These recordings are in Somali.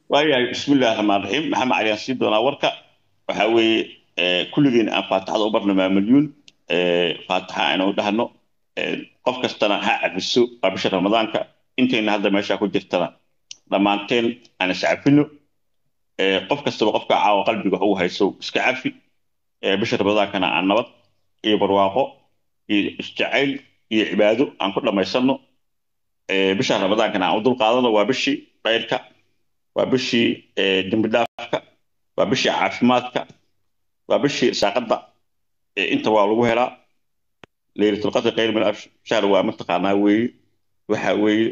waayahay bismillahi raxmaan raxiim maxamed cali aan sii doonaa warka waxaa weeye kulligeen aan faatixada u barno maamalyuun faatixa aynu dhahno qof kastana ha cafiso waa bisha ramadaanka intayna hadda meesha ku jirtana dhammaanteen aan is cafino qof kastaba qofka caawa qalbiga wax ugu hayso iska cafi bisha ramadaankana aan nabad iyo barwaaqo iyo isjacayl iyo cibaado aan ku dhammaysanno bisha ramadaankana aan u dulqaadano waa bishii khayrka waa bishii dembi dhaafka waa bishii caafimaadka waa bishii saaqadda inta waa lagu helaa leylatulqadri khayr min alf shahr waa mataqaanaa weeye waxa weeye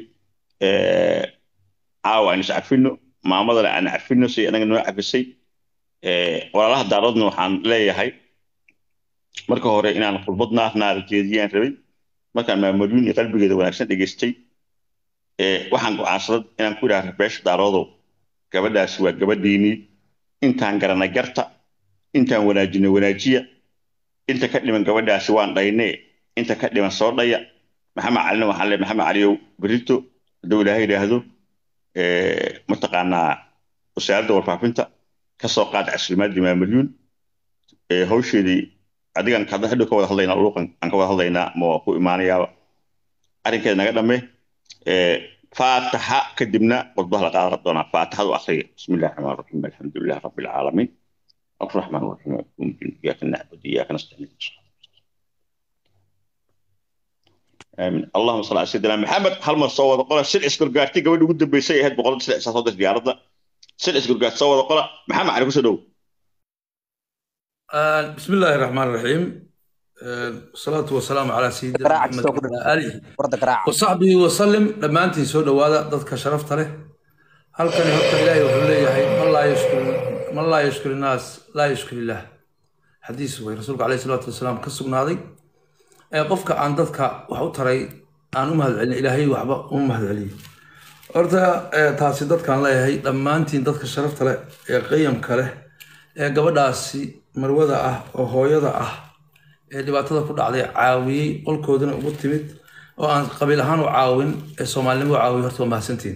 caawa aan is cafino maamadana aan cafino si anaga noo cafisay walaalaha daaradna waxaan leeyahay marka hore inaan khudbad naarnaara jeediyaan rabay markaan maamulyuun iyo qalbigeeda wanaagsan dhegaystay waxaan go'aansaday inaan ku idhaha beesha daaroodow gabadhaasi waa gabadhiinii intaan garanay garta intaan wanaajino wanaajiya inta ka dhiman gabadhaasi waan dhaynee inta ka dhiman soo dhaya maxamed calina waxaan leeyahay maxamed caliyow berito hadduu ilaahay yidhaahdo mataqaanaa wasaaradda warfaafinta ka soo qaada caslimaadii maamalyuun hawsheedii adigan hadda hadhow ka wada hadlaynaa luuqan aan ka wada hadlaynaa ma waa ku imaanayaaba arrinkeeda naga dhamme faataxa kadibna qodbaha la qaadan doonaa faatixadu akhriya bismi illahi raxmaan raxiim alxamdu lilah rabbi alcaalamiin الرحمن الرحيم إياك نعبد وإياك نستعين آمين اللهم صل على سيدنا محمد هل ما صور قرا سل اسكر قارتي قبل وجود بيسي هاد بقول سل اساس هذا ديارنا سل اسكر قارت صور قرا محمد عليكم سدو آه بسم الله الرحمن الرحيم والصلاة والسلام على سيدنا محمد وعلى آله وصحبه وسلم لما أنت سود وهذا ضدك شرفت له هل كان يحط إلهي وحليه من لا يشكر من لا يشكر الناس لا يشكر الله حديث وي رسولك عليه الصلاة والسلام كسبنا هذه قفك عن ضدك وحو تري أن أمهد علي إلهي وحبا أمهد علي horta taasi dadkaan leeyahay dhammaantiin dadka sharafta leh ee qiyamka leh ee gabadhaasi marwada ah oo hooyada ah ee dhibaatada ku dhacday caawiyey qolkoodana ugu timid oo aan qabiil ahaan u caawin ee soomaalinimo u caawiyo horta waa mahadsantiin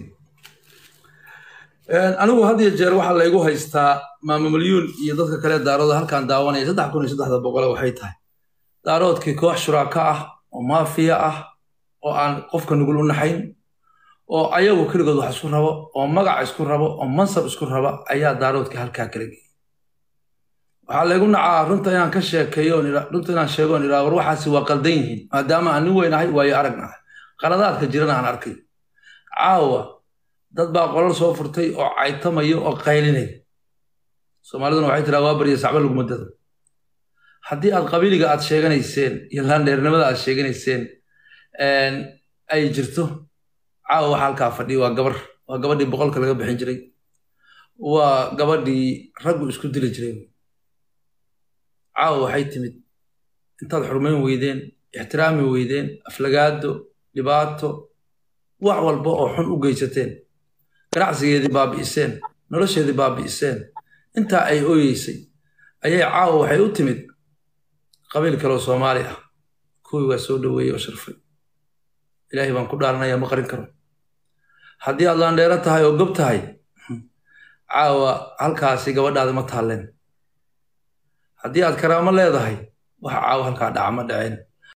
anigu had iyo jeer waxaa laygu haystaa maamamalyuun iyo dadka kale daarooda halkaan daawanaya saddex kun iyo saddexda boqole waxay tahay daaroodkii koox shuraaka ah oo maafiya ah oo aan qofka nugul u naxayn oo ayagu keligood wax isku rabo oo magac isku rabo oo mansab isku raba ayaa daaroodkii halkaa kala geeyay waxaa laygu nacaa runta inaan ka sheekeeyo runta inaan sheego on iraa war waxaasi waa qaldan yihiin maadaama aan nin weynahay waayo aragnahay qaladaadka jirana aan arkay caawa dad baa qolal soo furtay oo caytamaya oo qaylinaya soomaaliduna waxay tiraa waa barya sacba laguma dado haddii aad qabiiliga aad sheeganayseen iyo laandheernimada aad sheeganayseen ay jirto caawa waxa halkaa fadhiya waa gabar waa gabadhii boqolka laga bixin jiray waa gabadhii raggu isku dili jiray caawa waxay timid intaad xurmayn weydeen ixtiraami weydeen aflagaado dhibaato wax walba oo xun u geysateen ganacsigeedii baabi'iseen nolosheedii baabi'iseen intaa ay ooyeysay ayay caawa waxay u timid qabiil kaleoo soomaali ah kuwii waa soo dhoweeyey oo sharfay ilaahay baan ku dhaaranaya ma qarin karo haddii aad laandheero tahay oo gob tahay caawa halkaasi gabadhaadi ma taalleen haddii aad karaamo leedahay waxa caawa halkaa dhaca ma dhaceen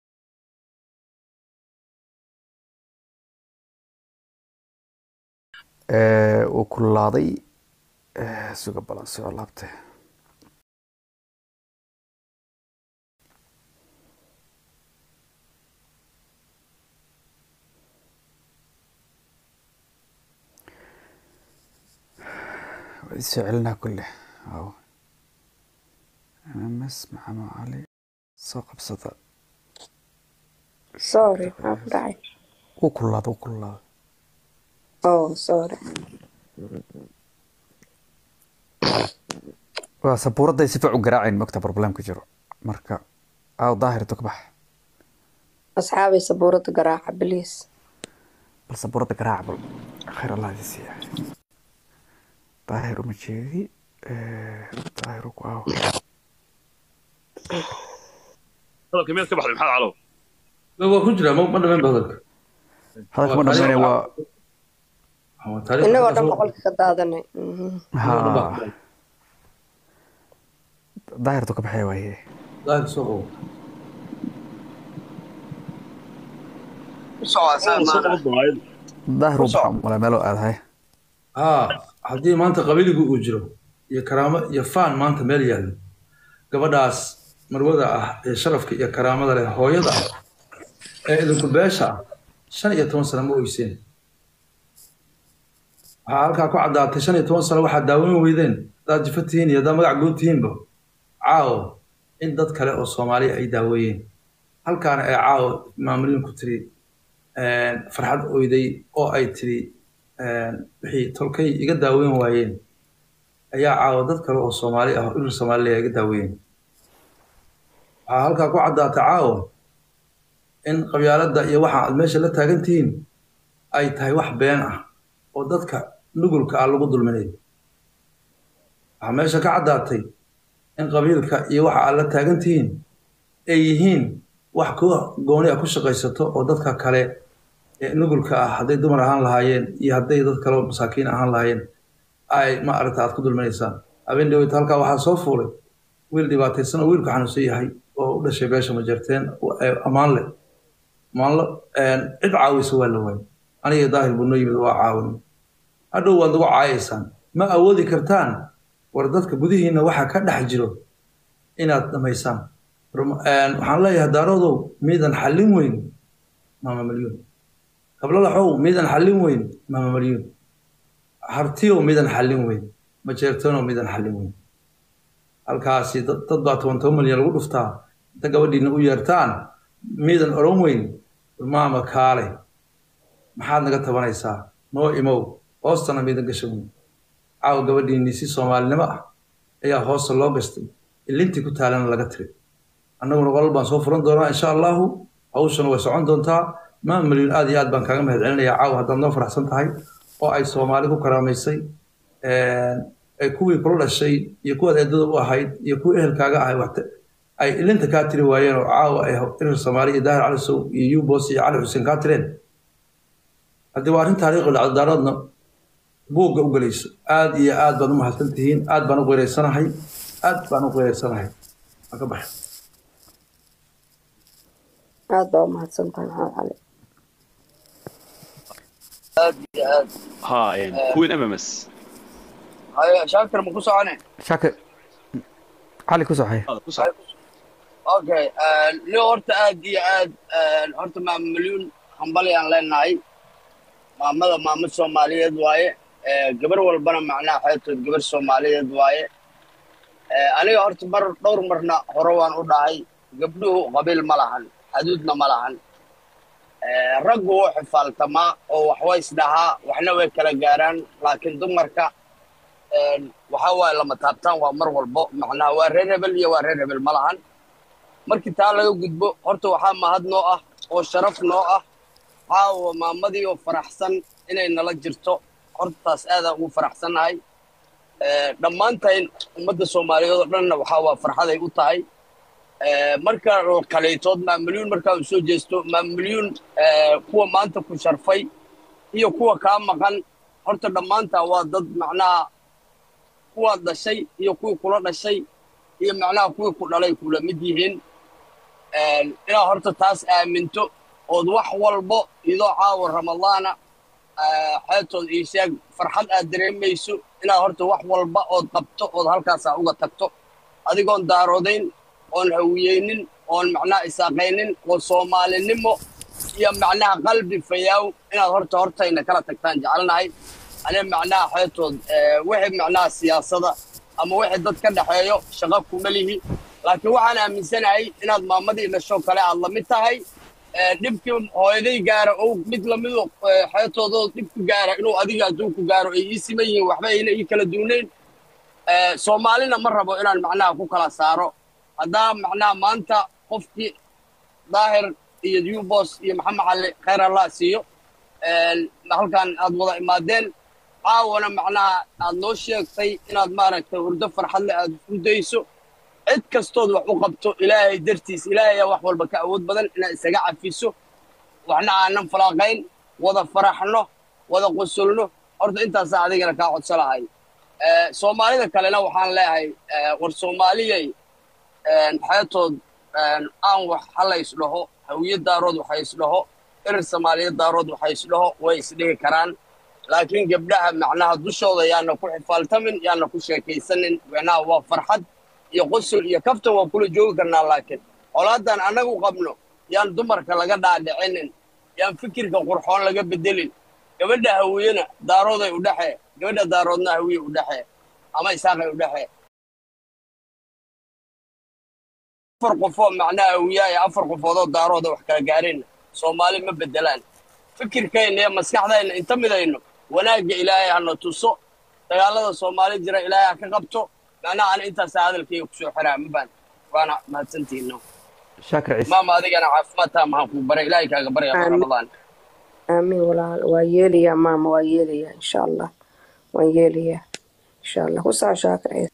uu kululaaday suga balan soo laabtay waa isoo celinaa kulle waaw ms maxamed cali soo qabsada sorry maxaa ku dhacay wuu kululaada wuu kululaada oh sorry waa sabuuradday si fiic u garaacayn mogta problemka jiro marka aaw daahirto ka bax asxaabay sabuurada garaaca biliis bal sabuuradda garaaca bal khayr allah idin siiya daahir uma jeedi daahiru ku aaw hadalka miyaad ka baxday maxaad calow waa ku jira ma ma dhamayn ba hadalka hadalka ma dhamaynaya waa Ama taariikhda innagoo hadda dhan soo- boqolka ka daadanay Mhm. Innagoo dhan baa ha ku daahirtu ka baxay waaye daahir soo qabo daahir u baxa mala meelo aadahay haa haddii maanta qabiligu uu jiro iyo karaamo iyo faan maanta meel yaallo gabadhaas marwada ah ee sharafka iyo karaamada leh hooyada ah ee idinku beesha ah shan iyo toban sano ma oyseen waxaa halkaa ku caddaatay shan iyo toban sano waxaad daawan weydeen haddaad jifa tihiin iyo haddaad magac guud tihiinba caawo in dad kale oo soomaaliya ay daaweeyeen halkaana ee caawo maamulin ku tiri farxad oyday oo ay tiri wixii tolkay iga daaweyn waayeen ayaa caawa dad kale oo soomaali ah oo irir soomaaliya iga daaweeyeen waxaa halkaa ku caddaatay caawo in qabyaaladda iyo waxa aad meesha la taagan tihiin ay tahay wax been ah oo dadka nugulka ah lagu dulminayo waxaa meesha ka caddaatay in qabiilka iyo waxa aad la taagan tihiin ay yihiin wax ku gooni ah ku shaqaysato oo dadka kale ee nugulka ah hadday dumar ahaan lahaayeen iyo hadday dad kale oo masaakiin ahaan lahaayeen ay ma aragta aad ku dulminaysaan habeen dhaweyta halkaa waxaa soo fuulay wiil dhibaataysan oo wiilku xanuunsan yahay oo u dhashay beesha majarteen ammaan leh ammaanlo cid caawisa waa la waayay aniga daahir buu noo yimid waa caawin hadhow waad nagu caayaysaan ma awoodi kartaan war dadka gudihiina waxa ka dhex jiro inaad dhamaysaan waxaan leeyahay daaroodow miidan xallin weyn maama malyuun kablalaxow miidan xallin weyn maama malyuun hartiyow miidan xallin weyn majeertoonow miidan xallin weyn halkaasi dad baa toban toban malyan lagu dhuftaa inta gabadhiina u yeertaan miidan odhan weyn maama kaale maxaad naga tabanaysaa noo imow hoostana miidan gasha weyn caawa gabadhiinii si soomaalinimo ah ayaa hoosta loo gastay ilintii ku taalana laga tiray annaguna qolal baan soo furan doonaa insha allahu hawshana way socon doontaa maama malyuun aad iyo aad baan kaaga mahad celinayaa caawa haddaad noo faraxsan tahay oo ay soomaali ku karaamaysay ay kuwii kula dhashay iyo kuwaad eedada u ahayd iyo kuwii ehelkaaga ahay waxta ay ilinta kaa tiri waayeen oo caawa ay irir soomaali iyo daahir cali sow iyo yubos iyo cali xuseen kaa tireen haddii waa arrin taariikhi dhacdo daaroodna buugga u gelayso aad iyo aad baad u mahadsan tihiin aad baan u qeyraysanahay aad baan u qeyraysanahay waan ka baxay aad baa u mahadsantahay maxamed cali aad iyo aad ها كوين ام ام اس haya shaakir ma ku socone shaakir cali ku soo xay okay ni horta aad iyo aad horta maama malyuun hambalyaan leenahay maamada maamo soomaaliyeed waaye gabar walbana macnaha xeebtood gabar soomaaliyeed waaye aniga horta mar dhowr marna hore waan u dhahay gabdhuhu qabiil ma lahan xaduudna ma lahan raggu wuu xifaaltamaa oo waxway isdhahaa waxna way kala gaaraan laakiin dumarka waxa waaye lama taabtaan waa mar walbo macnaha waa reer hebel iyo waa reer hebel ma lahan markii taa laga gudbo horta waxaa mahad noo ah oo sharaf noo ah caawa maamadii oo faraxsan inay nala jirto hortaas aadaan ugu faraxsannahay dhammaantayn ummadda soomaaliyeed oo dhanna waxaa waa farxaday u tahay marka kaleetood maamalyuun markaa uu soo jeesto maamalyuun kuwa maanta ku sharfay iyo kuwa kaa maqan horta dhammaantaa waa dad macnaha kuwaad dhashay iyo kuwii kula dhashay iyo macnaha kuwii ku dhalay kula mid yihiin inaad horta taas aaminto ood wax walbo idoo caawa ramadaana xeetood ii sheeg farxad aad dareemayso inaad horta wax walba ood qabto ood halkaasaa uga tagto adigoon daaroodayn oon hawiyeynin oon macnaha isaaqaynin oo soomaalinimo iyo macnaha qalbi fayaaw inaad horta hortayna kala tagtaan jecelnahay ane macnaha xeetood wixii macnaha siyaasada ama wixii dad ka dhexeeyo shaqo kuma lihi laakiin waxaan aaminsanahay inaad maamadii dhashoo kale aad la mid tahay dhibkii hooyaday gaara oo mid lamidu xeetoodoo dhibku gaara inuu adiga hadduu ku gaaro ay ii siman yihiin waxba ayna ii kala duunayn soomaalina ma rabo inaan macnaha ku kala saaro haddaa macnaha maanta qofkii daahir iyo yubos iyo maxamed cali khayr allah siiyo halkan aad wada imaadeen caawana macnaha aad noo sheegtay inaad maaragtay hurdo farxadle aad hurdayso cid kastood wax u qabto ilaahay dartiis ilaahayaa wax walba ka awood badan inaad isaga cafiso waxna aanan falaaqayn wada faraxno wada qosolno horta intaasaa adigana kaa codso lahay Eh, soomaalida kalena waxaan leeyahay eh, war soomaaliyay xeetood aan wax hala isdhaho hawiye daarood waxa isdhaho erer soomaaliya daarood waxa isdhaho way isdhihi karaan laakiin gabdhaha macnaha dushooda yaana ku xifaaltamin yaana ku sheekaysanin macnaha waa farxad iyo qosol iyo kaftan waa kula joogi karnaa laakiin colaadan annagu qabno yaan dumarka laga dhaadhicinin yaan fikirka qurxoon laga bedelin gabadha hawiyena daarooday u dhexee gabadha daaroodna hawiye u dhexee ama isaaqay u dhexee afar qofoo macnaha hawiyaa iyo afar qofoodoo daarooda wax kala gaareen soomaali ma bedelaan fikirkayna iyo maskaxdayna inta midayno wanaagga ilaahay hana tuso dagaalada soomaali jira ilaahay ha ka qabto macnaha ana intaasaa hadalkayga kusoo xiraa mabaan waana mahadsantihiino shaakir ciise maama adigana caafimaad taa maxaan kuu baray ilaahay kaaga barya Aamin. ramadaan aamiin walaal waa yeelayaa maama waa yeelayaa insha allah waan yeelayaa insha allah ku saa shaakir ciise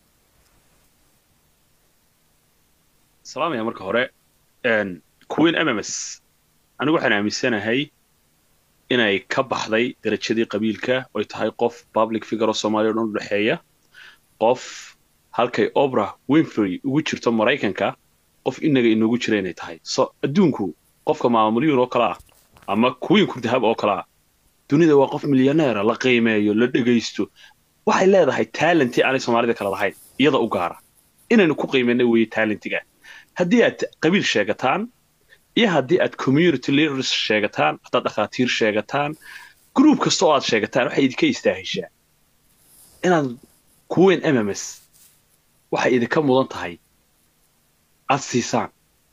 salaamaya marka hore een, queen mms anigu waxaan aaminsanahay inay ka baxday darajadii qabiilka oy tahay qof public figure oo soomaaliya o dhan u dhexeeya qof halkay obra winfrey ugu jirto maraykanka qof inaga inoogu jira inay tahay so adduunku qofka maamulyuun oo kale ah ama queen kurdahab oo kale ah dunida waa qof milyaneera la qiimeeyo la dhegaysto waxay leedahay talentii aanay soomaalida kale lahayn iyada u gaara inaynu ku qiimeyna weeye talentiga haddii aad qabiil sheegataan iyo haddii aad community leaders sheegataan haddaad dhakhaatiir sheegataan group kasta oo aad sheegataan waxay idinka istaahishaa inaad kuweyn mms waxay idinka mudan tahay aad siisaan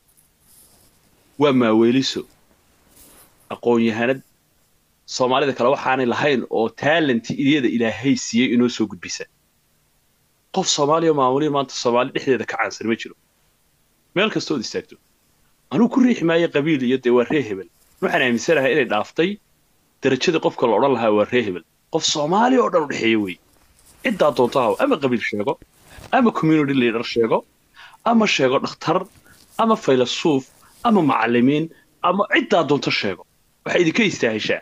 waa maaweeliso aqoon-yahanad soomaalida kale waxaanay lahayn oo talenti iyada ilaahay siiyey inoo soo gudbisa qof soomaaliya oo maamuliya maanta soomaali dhexdeeda ka caansan ma jiro meel kastood istaagto anugu ku riixi maayo qabiil iyo dee waa ree hebel waxaan aaminsanahay inay dhaaftay darajadii qofka la odhan lahaa waa ree hebel qof soomaaliya oo dhan u dhexeeya wey ciddaa doonto haw ama qabiil sheego ama community leader sheego ama sheego dhakhtar ama faylasuuf ama macallimiin ama ciddaa doonto sheego waxay idinka istaahishaa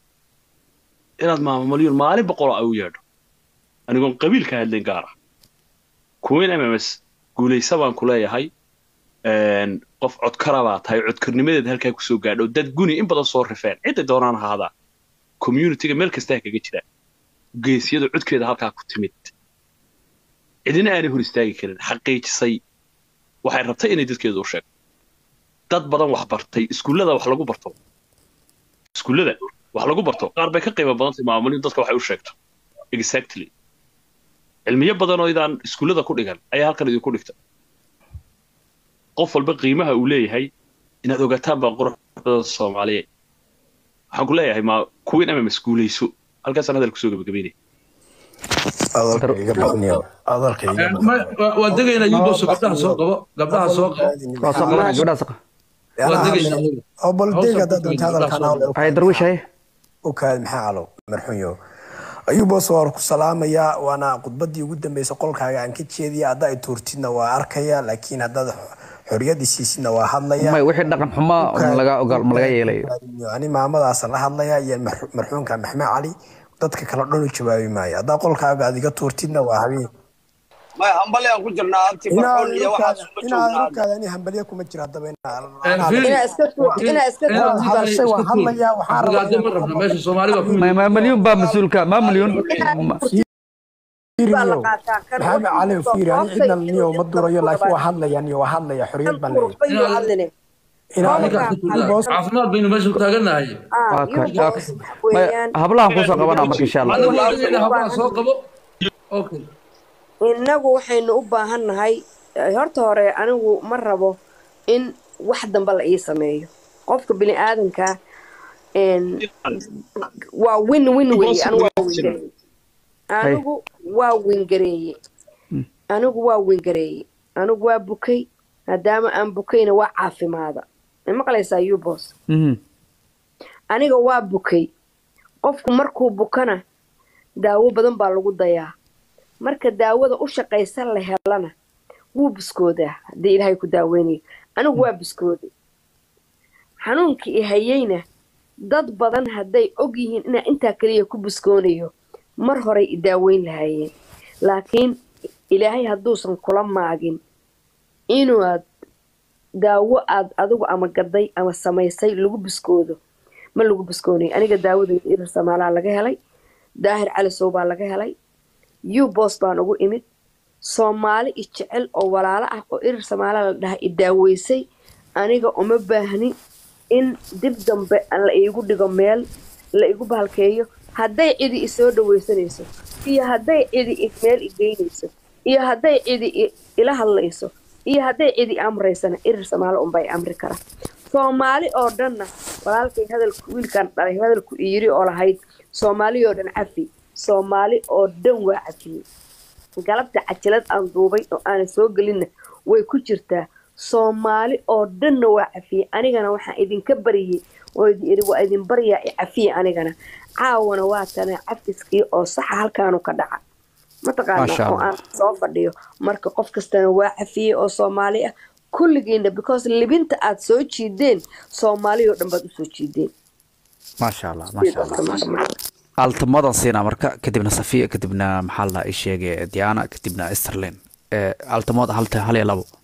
inaad maamalyuun maalin boqoloo ay u yeedho anigoon qabiil ka hadlayn gaar ah kuweyn mms guulaysa baan ku leeyahay een, qof codkara baa tahay codkarnimadeeda halkaa kusoo gaadho dad guni in badan soo rifeen cidday doonaan ahaadaan communityga meel kastaa kaga jira geesiyada codkeeda halkaa ku timid cidina aanay hor istaagi karin xaqiijisay waxay rabtay inay dadkeedu u sheegto dad badan wax bartay iskuullada wax lagu barto iskuullada wax lagu barto qaar bay ka qiimo badantay maamulin dadka waxay u sheegto exactly cilmiyo badan oo idaan iskuullada ku dhigan ayaa halkan idinku dhigta qof walba qiimaha uu leeyahay inaad ogaataan baa qurux badan soomaaliyeed waxaan ku leeyahay ma kuwiin ama maskuulayso halkaasaan hadal kusoo gabagabeynaya adalka iga badniyo adalka iga Eh, ma- waa- waa degaynaa yuboso gabdhaha soo qabo gabdhaha soo qabo waa soo qabanaya gabdhaha saqa waa degaynaa oo bal Hawsha deeg haddaad ku doonto jira, hadalkan gabdhaha hawle hay darwiish haye u kaad maxaa calow marxunyo ayuubos waa ku salaamayaa waana khudbadii ugu dambeysay qolkaaga aan ka jeediya hadda ay tuurtidna waa arkaya laakiin haddaad xoriyadii siisidna waa hadlaya may wixii dhaqan xumaa ma laga ogaal ma laga yeelayo ani maamadaas la hadlaya iyo marxu- marxuumka maxmed cali dadka kale dhan u jawaabi maayo haddaa qolkaaga aad iga tuurtidna waa habeen may hambali aan ku jirnaa abti farxoon iyo waxaas uma inaa joognaa rugkaada ani hambalye kuma jira haddaba Eh, Fili, inaa iska tuurto inaa iska inaad tuurto hadlay hadashay waa iska tuur. hadlayaa, waxaan rabaa Aflagaado ma inaan- rabna meesha soomaali waa ku may mid ma milyuun baa mas-uulka ma milyuun baa la qaataa kan maxamed cali fiiri ani cidna niyo ma durayo laakiin waa hadlaya niyo waa hadlaya xoriyad baan leeyahay tuurbayo hadline inaa Ninkaas ku tuur. caafimaad baynu meesha ku taagannahay Waa ka- yuubos waa ka- may weeyaan hablahan kusoo qabanaa marka insha allah anigu waa degaynaa hablaha soo qabo okay innagu waxaynu u baahannahay eh, horta hore anigu ma rabo in wax dambe la ii sameeyo qofka bini aadamka een, waa win win weeye anigu waa wingareeye anigu waa wingareeye anigu waa wingareeye anigu waa bukay maadaama aan bukayna waa caafimaada ma maqlaysaa yubos Mhm. aniga waa bukay qofku markuu bukana daawo badan baa lagu dayaa marka daawada u shaqaysan la helana wuu buskoodaa haddii ilaahay ku daaweynayo anigu waa buskooday xanuunkii i hayeyna dad badan hadday og yihiin inaa intaa keliya ku buskoonayo mar horay i daaweyn lahaayeen laakiin ilaahay hadduusan kula maagin inaad daawo aad adigu ama gaday ama samaysay lagu buskoodo ma lagu buskoonayo aniga daawadeyda irir samaalaa laga helay daahir calisow baa laga helay ubos baan ugu imid soomaali i jecel oo walaalo ah oo irir samaalaa la dhaha i daaweysay aniga uma baahni in dib dambe la iigu dhigo meel la igu bahalkeeyo hadday cidi isoo dhaweysanayso iyo hadday cidi meel i geynayso iyo hadday cidi ila hadlayso iyo hadday cidi amraysana irir samaalo unbaa i amri kara soomaali oo dhanna walaalkay hadalku wiilkan dhalay hadalku iyiri oo lahayd soomaali oo dhan cafi soomaali oo dhan waa cafiyey galabta cajilad aan duubay oo aanan soo gelinna way ku jirtaa soomaali oo dhanna waa cafiyey anigana waxaan idinka baryay oo idin iri waa idin baryaa i cafiye anigana caawana waa tana cafiskii oo saxa halkaanu ka dhaca mataqaana oo aan soo fadhiyo marka qof kastana waa cafiyey oo soomaali ah kulligiina because libinta aad soo jiideen soomaali oo dhan baad usoo jiideen maasha allah maasha allah altamadan siinaa marka kadibna safiya kadibna maxaa la ii sheegay diana kadibna esterlin altamada halta hal iyo labo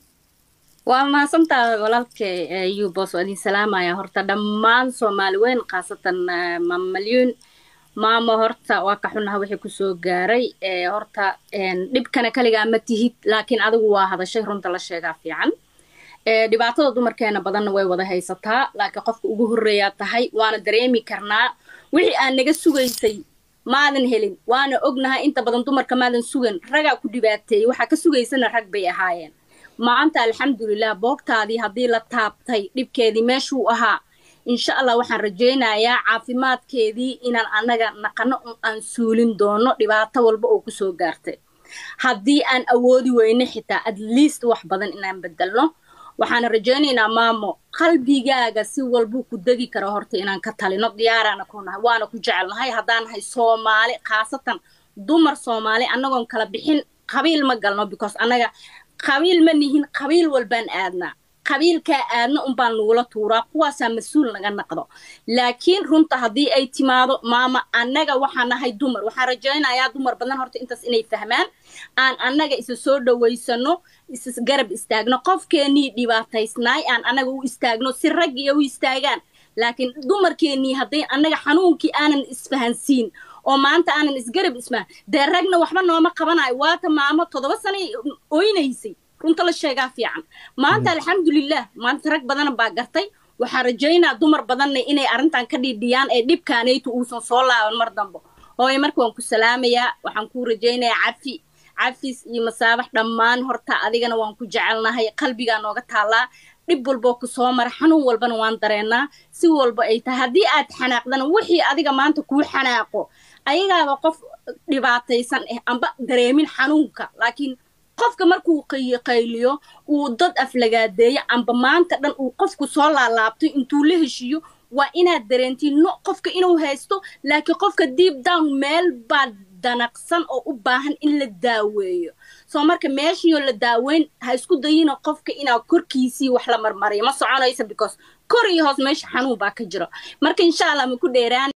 waa mahadsantaa walaalka ubos waa idin salaamaya horta dhammaan soomaali weyn khaasatan maamalyuun maamo horta waa ka xunaha wixii kusoo gaaray horta dhibkana kaligaa ma tihid laakiin adigu waa hadashay runta la sheegaa fiican dhibaatada dumarkeena badanna way wada haysataa laakiin qofka ugu horreeyaa tahay waana dareemi karnaa wixii aan naga sugaysay maadan helin waana ognahay inta badan dumarka maadan sugan ragaa ku dhibaateeyey waxaa ka sugaysana rag bay ahaayeen maanta alxamdulilah boogtaadii haddii la taabtay dhibkeedii meeshuu ahaa insha allah waxaan rajaynayaa caafimaadkeedii inaan annaga naqano aan suulin doono dhibaato walba oo kusoo gaartay haddii aan awoodi weyne xitaa at least wax badan inaan bedelno waxaan rajaynaynaa maamo qalbigaaga si walbuu ku degi kara horta inaan ka talino diyaaraana ku nahay waana ku jecelnahay haddaan nahay soomaali khaasatan dumar soomaali annagoon kala bixin qabiil ma galno because annaga qabiil ma nihin qabiil walbaan aadnaa qabiilkaa aadna unbaan nagula tuuraa kuwaasaa mas-uul naga naqdo laakiin runta haddii ay timaado maama annaga waxaa nahay dumar waxaan rajaynayaa dumar badan horta intaas inay fahmaan aan annaga isa soo dhawaysano is garab istaagno qofkeenii dhibaataysnaay aan annaga u istaagno si raggiya u istaagaan laakiin dumarkeennii hadday annaga xanuunkii aanan isfahansiin oo maanta aanan isgarab ismaan dee ragna waxba nooma qabanayo waata maamo toddoba sanay oynaysay runta la sheegaa fiican maanta alxamdulilah maanta rag badana baa gartay waxaa rajaynaa dumar badanna inay arrintan ka dhiidhiyaan ee dhibkaanaytu uusan soo laaban mar dambo hooye marka waan ku salaamayaa waxaan kuu rajaynayaa cafi cafis iyo masaabax dhammaan horta adigana waan ku jecelnahay qalbigaa nooga taallaa dhib walboo ku soo mara xanuun walbana waan dareennaa si walba ay tahay haddii aad xanaaqdana wixii adiga maanta kuu xanaaqo ayagaaba qof dhibaataysan ah amba dareemin xanuunka laakiin qofka markuu qayliyo uu dad aflagaadeeyo amba maanta dhan uu qofku soo laalaabto intuu la heshiiyo waa inaad dareentiin no qofka inuu haysto laakiin qofka deep down meel baa danaqsan oo u baahan in la daaweeyo soo marka meeshiioo la daaweyn ha isku dayina qofka inaa korkiisii wax la marmariyo ma soconaysa because kor iyo hoos meesha xanuun baa ka jiro marka insha allah ma ku dheeraan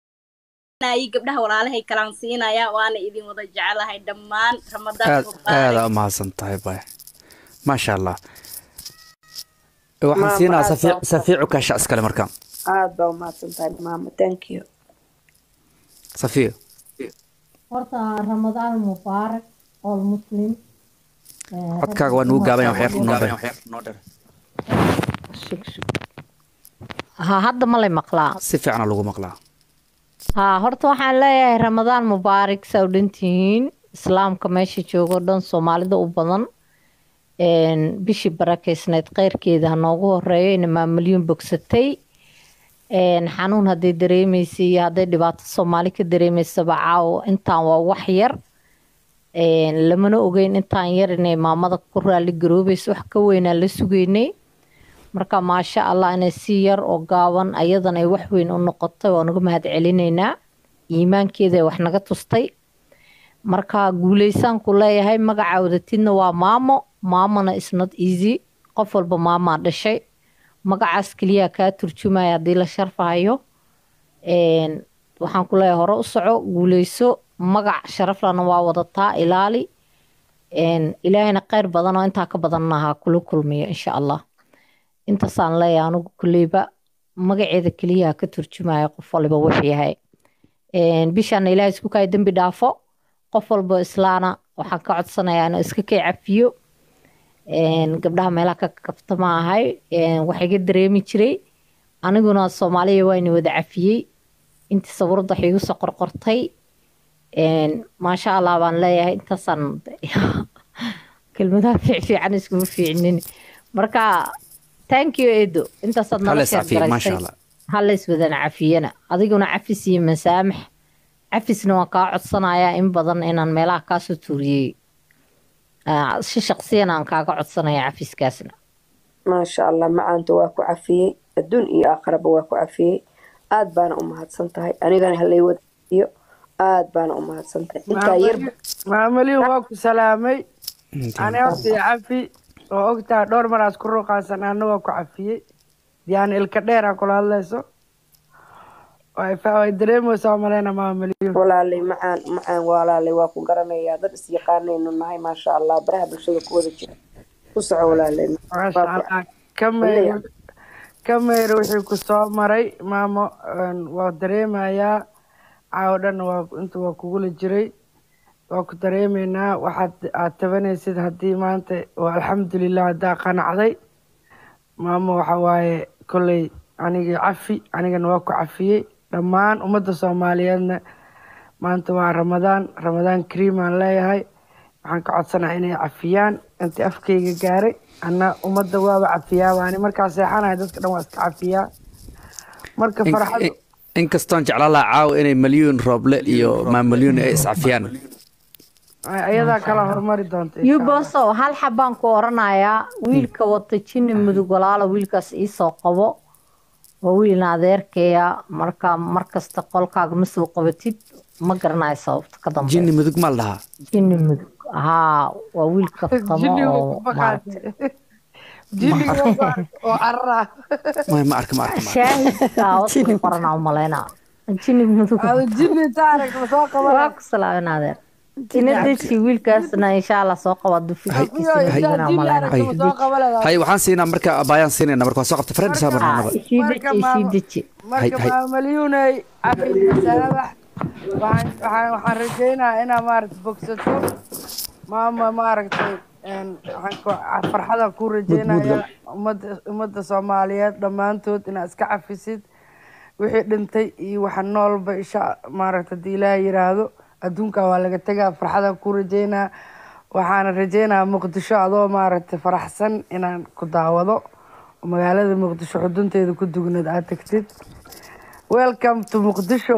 gabdhaha walaalahay kalaan siinaya waana idin wada jecelahay dhammaan aad aada umahadsan tahay bay maasha allah waxaan siinaa safiicu kaasha iskale markaan aad baa umahadsan tahay maama thank you safiya horta ramadaan mubaarak all muslim codkaaga waa nugu gaabanya waxyar noo dheer ha hadda ma lay maqlaa si fiicana lagu maqlaa haa horta waxaan leeyahay ramadaan mubaarak saa u dhantihiin islaamka meesha joogo dhan soomaalida u badan bishii barakeysneyd keyrkeeda ha noogu horeeyo ina maamalyuun bogsatay xanuun hadday dareemeysay iyo hadday dhibaato soomaali ka dareemeysaba caawo intaan waa wax yar lamana ogeyn intaan yar inay maamada ku raali garoobayso wax ka weynaa la sugeynay marka maasha allah inay si yar oo gaaban ayadan ay wax weyn u noqotay waa naga mahad celinaynaa iimaankeeda wax naga tustay marka guuleysaan ku leeyahay magaca wadatidna waa maamo maamona isnot easy qof walba maamaa dhashay magacaas keliyaa kaa turjumaya haddii la sharfahayo Een, waxaan ku leeyahay hore u soco guuleyso magac sharaflana waa wadataa ilaali Een, ilaahayna kheyr badan oo intaa ka badanna ha kula kulmiyo insha allah intaasaan leeyahay anigu kuleyba magaceeda keliya ha ka turjumaya qof waliba wuxuu yahay Een, bishaana ilaahay isku kaya dembi dhaafo qof walbo islaana waxaan ka codsanayaa inuu iska kay cafiyo Een, gabdhaha meelaha ka kafta ma ahay Een, wax iga dareemi jiray aniguna soomaaliya waa ina wada cafiyey intii sawirada wax iigu soo qorqortay Een, maasha allah baan leeyahay intaasaan kelmadaha fiicfiican iskuma fiicnin marka thank you edo intaasaad Hala nala is cafiyo, sheer maasha garaysay Allah. hala iswadana cafiyana adiguna cafis iyo masaamax cafisna waan kaa codsanayaa in badan inaan meelaha kaasoo tuuriyey Ah, si shaqsiyan aan kaaga codsanaya cafiskaasna maasha allah macaanta waa ku cafiyey adduun iyo aakhiraba waa ku cafiyey aad baana u mahadsan tahay anigana halay wadayo aad baana u mahadsan tahay intaa yar maamaliin waa ku salaamay ani horta iyo cafi oo ogtahay dhowr maraas ku ruuqaasan ana waa ku cafiyey yani ilka dheer aa kula hadlayso way fa- way dareemaysaa maleyna maamaliin walaalay macaan macaan walaalay waa ku garanayaa dad isyaqaanaynu nahay maasha allah baraha bulshada ku wada jira ku soco walaalay maasha allah kameyr kameyr wixii ku soo maray maamo een, waa dareemayaa caawo dhan waa inta waa kugula jiray waa ku dareemaynaa waxaad aad tabanaysid haddii maanta waa alxamdulilah haddaa qanacday maamo waxa waaye kolley anigii cafi anigana waa ku cafiyey dhammaan ummadda soomaaliyeedna maanta waa ramadaan ramadaan kariim aan leeyahay waxaan ka codsanahay inay cafiyaan intii afkayga gaaray anna ummadda waaba cafiyaa waani markaa seexanahay dadka dhan waa iska cafiyaa marka In- farxadu in- inkastoon jeclaan lahaa caawa inay malyuun rooble iyo maamalyuun ay iscafiyaan ayadaa kala hormari doonta insha Allah. yuboso hal xabaan ku oranayaa wiilka wata jinni mudug walaala wiilkaas iisoo qabo waa wiilna adeerkaya marka markasta qolkaaga ma soo qabatid ma garanayo sababta ka dambe jinni mudug maa la dhahaa jinni mudug haa waa wiil kaftamo Jinniga oo ku maaragtay baqaatay. Jinniga waa baqaatay oo carra Ma- ma arka ma arka ma arka shaahidka wata ku qorana u malaynaa jinni mudug Ada jinni taarag ma soo waa qabanay ku salaamin adeer ina deji wiilkaasna insha allah soo qaba dufikiisina Jinni malaynaa arag ma soo qabanay hay waxaan siinaa marka abaayaan siinayna marka waa soo qabta friends Ah, marnaba isii deji isii deji marka hay. maamalyuunay cafi masaabax waxaan waxaan waxaan rajaynayaa inaa maaragta bogsato maama maaragtay een, waxaan ku- farxadaan kuu rajaynayaa ummadda ummadda soomaaliyeed dhammaantood inaad iska cafisid wixii dhintay iyo waxa noolba isha maaragta haddii ilaaha yiraahdo adduunka waa laga tegaa farxadaan kuu rajaynaa waxaana rajaynayaa muqdisho adoo maaragtay faraxsan inaan ku daawado oo magaalada muqdisho xudunteeda ku dugnad aad tagtid welcome to muqdisho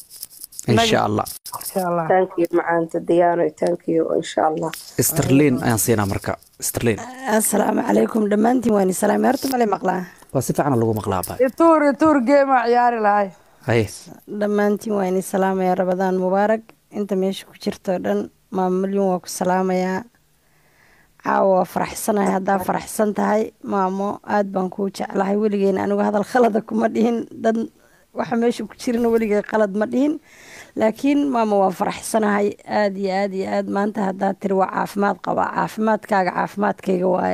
insha allah insha allah thank you macaanta diyaano thank you insha allah sterlin ayaan siinaa marka sterlin asalaamu calaykum dhammaantiin waan isalaamay horta male maqlaa waa si fiican lagu maqlaa abaa ituur ituur geema ciyaari lahay haye dhammaantiin waan isalaamaya rabadaan mubaarak inta meesha ku jirto dhan maamalyun waa ku salaamayaa caawa waa faraxsanahay haddaa faraxsan tahay maamo aad baan kuu jeclahay weligeena anigu hadal khalada kuma dhihin dad waxa meesha ku jirana weligay qalad ma dhihin laakiin maamo waa faraxsanahay aad iyo aad iyo aad maanta haddaa tiri waa caafimaad qabaa caafimaadkaaga caafimaadkayga waaye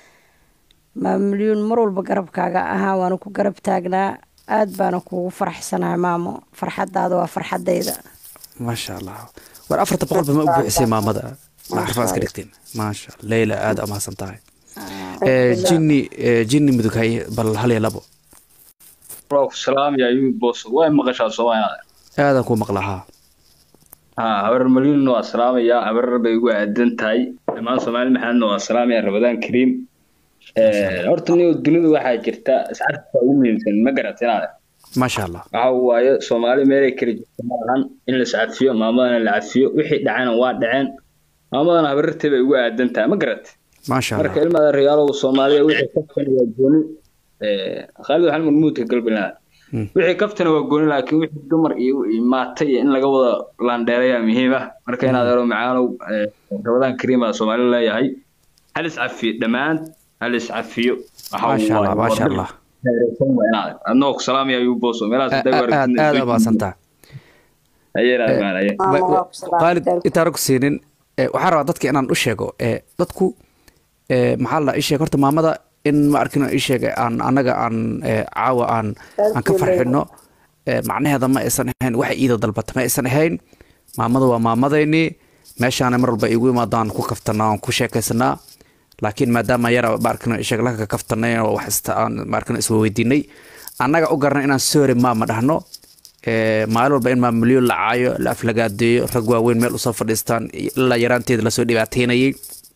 maamalyuun mar walba garabkaaga ahaa waana ku garab taagnaa aad baana kuugu faraxsanahay maamo farxadaada waa farxadayda maasha allah war afarta boqolba ma u buuxisay maamada ma xarfaan iska dhigteen maasha allah leyla aad amaasan tahay Eh, jinni eh, jinni mudug haye bal hal iyo labo waa ku salaamaya ayuu boos way maqashaa soomaaliya aadaan kuu maqlahaa haa habar malyunna waa salaamayaa habar bay ugu aadan tahay dhammaan soomaali maxaadna waa salaamaya rabadaan kariim horta niyo dunidu waxaa jirta iscarka ugu muhiimsan ma garat inaad maasha allah waxa waaye soomaali meelay kala jirto maahan in la iscafiyo maamadana la cafiyo wixii dhacena waa dhaceen maamadana habarartay bay ugu aadan tahay ma garat maasha marka allah ilmaada reyaalow soomaaliya wixii kaftana waa gooni khaalid waxaan murmuudka galbilaha Mm. wixii kaftana waa gooni laakiin wixii dumar iyo iyo maata iyo in laga wada laandheerayaa muhiim ah marka inaad ero macaanow eh, rabadaan kariima soomaali leeyahay hal iscafiyo dhammaan hal iscafiyo waxa maasha allah waaye maasha waa allah heereysan waa inaad adnoo ku salaamaya ayuu boos meelahaas aad aad aad umaasantaa qaalid intaana ku siinin waxaan rabaa dadka inaan u sheego dadku maxaa la ii sheeg horta maamada in ma arkin ii sheeg aan annaga aan caawa aan aan ka farxino macnaheeda ma aysan ahayn waxa iida dalbata ma aysan ahayn maamada waa maamadaynii meeshaana mar walba igu imaadaan ku kaftanaa aan ku sheekaysanaa laakiin maadaama yara maarkino sheeg laka kaftanay oo wax aan maarkino isweydiinay annaga u garanay inaan soore maama dhahno maalin walba in maamulyo la caayo la aflagaadeeyo rag waaweyn meel usoo fadhiistaan ilaa yaraanteeda lasoo dhibaateynayay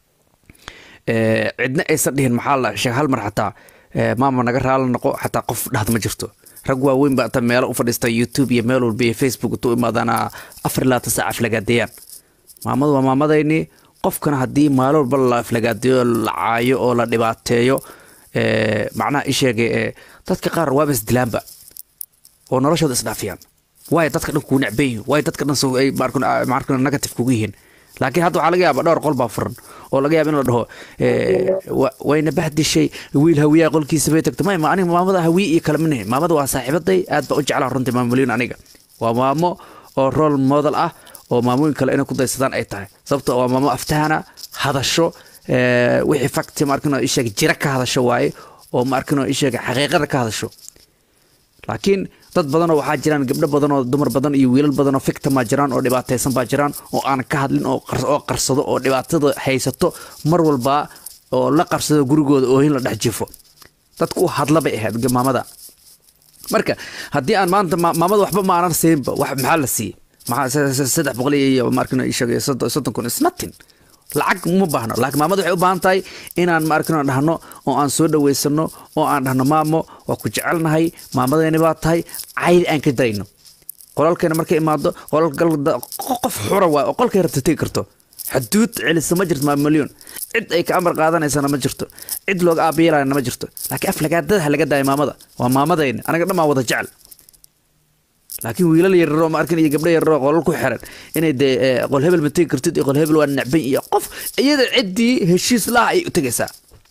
cidna aysan dhihin maxaa la sheeg hal mar xataa maama naga raali noqo xataa qof dhahda ma jirto rag waaweyn baa meelo u fadhiista youtube iyo meel walba iyo facebook intuu imaadaana afar labaatan saac aflagaadeeyaan maamadu waa maamadaynii qofkana haddii maalin walba la aflagaadeeyo la caayo oo la dhibaateeyo macnaha ii sheegay dadka qaar waaba isdilaanba oo noloshooda isdhaafiyaan waay dadka dhan kuu necban yihin waay dadka dhan ay markuna negative kugu yihiin laakiin hadda waxaa laga yaaba dhowr qol baa furan oo laga yaaba in la dhaho wayna bahdishay wiil hawiyaa qolkiisa bay tagto may aniga maamada hawiye iyo kale manihin maamada waa saaxiibaday aad baa u jeclaa runtii maamulyin aniga waa maamo oo role model ah oo maamooyin kale inay ku daysadaan ay tahay sababto waa maamo aftahana hadasho wixii fakti maarkino isheeg jira ka hadasho waaye oo maarkino isheeg xaqiiqada ka hadasho laakiin dad badanoo waxaa jiraan gabdho badan oo dumar badan iyo wiilal badan oo fictimaa jiraan oo dhibaataysan baa jiraan oo aan ka hadlin oo qarsado oo dhibaatada haysato mar walba oo la qarsado gurigooda oohin la dhex jifo dadku u hadla bay ahayd maamada marka haddii aan maanta maamada waxba ma aanan siinba wax maxaa la siiyey maxaa saddex boqol iyo markino sheegay soddon kun is nothing lacag uma baahno laakiin maamada waxay u baahan tahay inaan maarkino dhahno oo aan soo dhaweysano oo aan dhahno maamo waa ku jecelnahay maamadayni baa tahay caydi aan ka dayno qolalkeena markay imaado qof xura waa oo qolkay rabta tegi karto xuduud celisa ma jirto maamulyoon cid ay ka amar qaadanaysana ma jirto cid looga aabiyeelayana ma jirto laakiin aflagaadada laga daaya maamada waa maamadayni anaga dhan baan wada jecel laakiin wiilal yararoo ma arkin iyo gabdho yararoo qolal ku xiran inay dee qol hebel ma tegi kartid iyo qol hebel waa necban iyo qof iyada ciddii heshiis laha ay u tegaysaa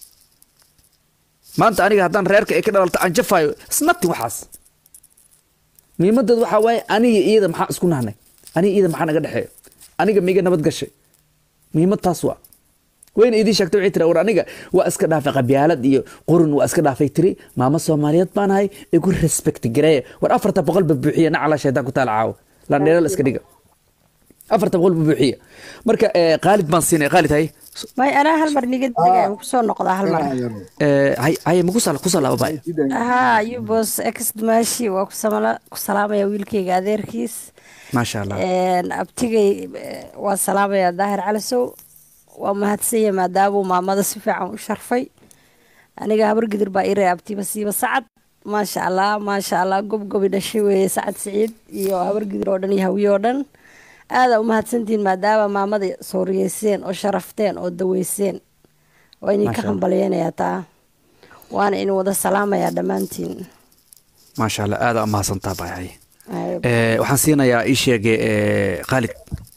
maanta aniga haddaan reerka ay ka dhalalto aan jafayo isnati waxaas muhiimadeed waxaa waaye aniga iyada maxaa isku nahnay aniga iyada maxaa naga dhexeeyo aniga miga nabad gashay muhiimad taas waa wayna idii sheegtay waxay tiri war aniga waa iska dhaafay qabyaalad iyo qurun waa iska dhaafay tiri maamo soomaaliyeed baan ahay igu respect gareeya war afarta boqol ba buuxiya nacala shaydaan ku taala caawo landheelal iska dhiga afarta boqol ba buuxiya marka qaalid baan siinay qaalid hay may anaa hal mar niga dega kusoo noqdaa hal mar hay hay ma kusal kusal laba bay haa yubos ex dumaashi waa ku samala ku salaamaya wiilkayga adeerkiis maasha allah abtigay waa salaamaya daahir calisow waa mahadsanya maadaamuu maamada si fiican u sharfay aniga habar gidir baa ii reeabtiba siiba sacad maasha allah maasha allah gobgobi dhashay weeye sacad siciid iyo habar gidir oo dhan iyo hawiye oo dhan aadaa u mahadsantihiin maadaama maamada sooriyeyseen oo sharafteen oo daweyseen waa idin ka hambalyeynayaa taa waana idin wada salaamayaa dhammaantiin maasha allah aadaa u mahadsantaa bahay waxaan siinayaa ii sheege khaalid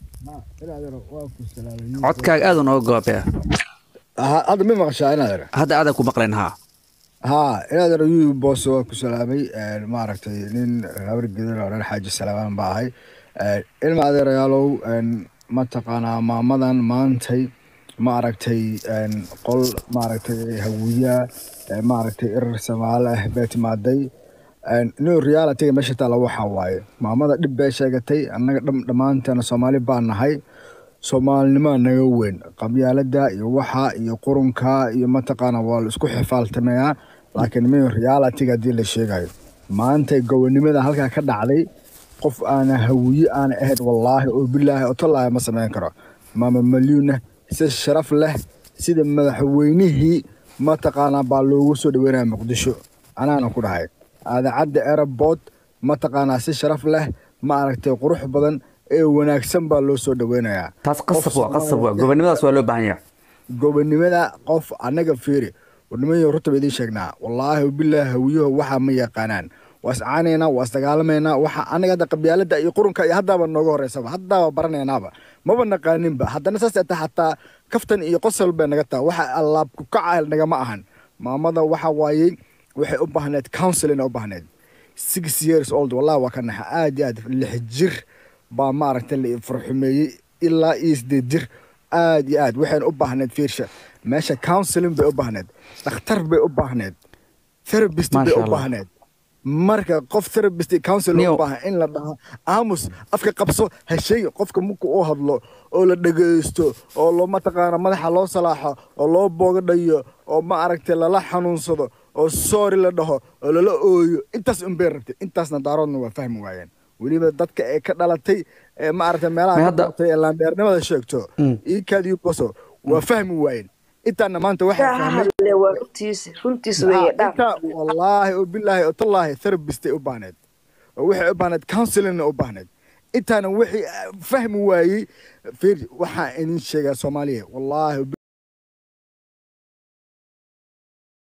codkaaga aada nooga goobee hadda ma maqashaa inaad hadda aadan ku maqlayn haa haa inaad yu boos waa ku salaamay maaragtay nin habar gedan oo dhan xaaji salaamaan baa ahay ilma adeerayaalow mataqaanaa maamadan maantay maaragtay qol maaragtay hawiya maaragtay irar samaale ah bee timaaday new realityga meesha taala waxaa waaye maamada dhib bee sheegatay annaga dhammaanteena soomaali baa nahay soomaalinimaa naga weyn qabyaalada iyo waxa iyo qurunka iyo mataqaana waa la isku xifaaltamayaa laakiin new realityga haddii la sheegayo maanta gobonimada halkaa ka dhacday qof aana hawiye aana ahayd wallaahi oo bilaahi oo tallaahi ma samayn karo maama malyuuna si sharaf leh sida madaxweynihii mataqaanaa baa loogu soo dhaweynaya muqdisho anaana ku dhahay aadacadda airport mataqaanaa si sharaf leh ma aragtay qurux badan ee wanaagsan baa loo soo dhaweynayaa taas qasab waa qasab waa gobonimadaas waa loo baahan yahay gobonimada qof annaga fiiri warnimayo runta ba idiin sheegnaa wallaahi bilaahi hawiyaho waxaa ma yaqaanaan waa iscaanaynaa waa isdagaalamaynaa waxa anaga hadda qabyaalada iyo qurunka iyo haddaaba nooga horeysaba haddaaba baranaynaaba maba naqaaninba haddana saas ata xataa kaftan iyo qosol bay naga taha waxa allaab ku kaca nagama ahan maamada waxa waayey waxay u baahneed counseling u baahneed six years old wallahi waa ka naxa aad iyo aad lix jir baa maaragtay la farxumeeyey ilaa iyo sideed jir aad iyo aad waxayna u baahneed fiirsha meesha counseling bay u baahneed dhakhtar bay u baahneed therapist bay Masha u Allah. baahneed marka qof therapist iyo counselor Nio- u baahan in la dhaho aamus afka qabso ha sheegin qofka marka uu hadlo oo la dhegaysto oo loo mataqaana madaxa loo salaaxo oo loo boogadhayo oo ma aragtay lala xanuunsado oo sorry la dhaho oo lala ooyo intaas unbay rabtay intaasna daaroodna waa fahmi waayeen weliba dadka ee ka dhalatay ee ma aragtay meelaha Ma ka hadda- dhalatay ee laandheernimada sheegto Mm. iikaadiyo boso waa fahmi waayeen intaana maanta waxaa daa fahmay hadle waa runtiisa runtiisa weeye dhaaf inta wallaahi oo bilaahi oo tallaahi therapistay u baahneed oo waxay u baahneed counselingna u baahneed intaana wixii ah, fahmi waayey fiir waxaa idin sheegaa soomaaliya wallaahi